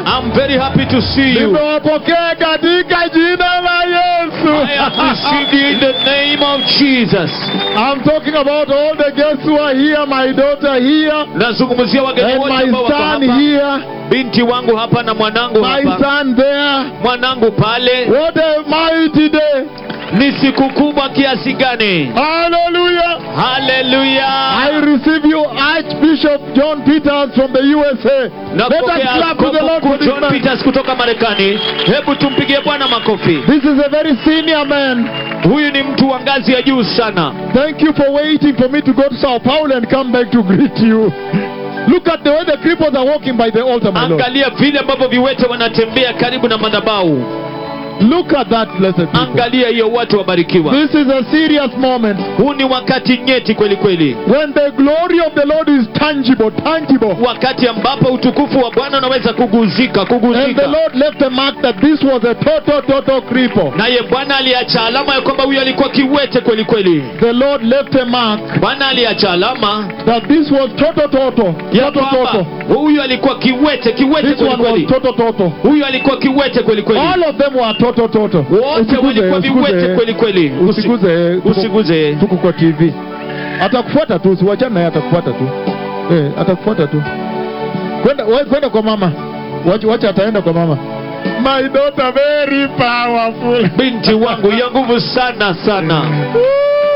I'm very happy to see you. nimewapokea katika jina la Yesu. I have received you in the name of Jesus. I'm talking about all the guests who are here, my daughter here, Nazungumzia wageni and wote my ambao wako son hapa, here, binti wangu hapa na mwanangu my hapa, son there. mwanangu pale. What a mighty day! Ni siku kubwa kiasi gani? Hallelujah! Haleluya! I receive you, Archbishop John Peters from the USA. Let us Napokea clap to the askofu Lord mkuu for this John man. Peters kutoka Marekani. Hebu tumpigie Bwana makofi. This is a very senior man. Huyu ni mtu wa ngazi ya juu sana. Thank you for waiting for me to go to Sao Paulo and come back to greet you. Look at the way the cripples are walking by the altar, my Lord. Angalia vile ambavyo viwete wanatembea karibu na madhabahu. Look at that, blessed people. Angalia hiyo, watu wabarikiwa. This is a serious moment Huu ni wakati nyeti kweli kweli, when the glory of the Lord is tangible, tangible. wakati ambapo utukufu wa Bwana unaweza kuguzika And the kuguzika. Lord left a mark that this was a total, total cripple. Naye Bwana aliacha alama ya kwamba huyu alikuwa kiwete kweli kweli. The Lord left a mark Bwana aliacha alama that this was total, total, ya total, kwamba total. huyu alikuwa kiwete kiwete This kweli one was kweli. total, total. Huyu alikuwa kiwete kweli kweli. All of them were total, total. Wote Usiguze, walikuwa viwete usiguze, kweli kweli. Usi- usiguze, tuko- Usiguze. tuko kwa TV. Atakufuata tu, usiwachane naye, atakufuata tu. Eh, atakufuata tu. Kwenda wewe kwenda kwa mama. Wacha wacha ataenda kwa mama. My daughter very powerful. Binti wangu ya nguvu sana sana. Woo!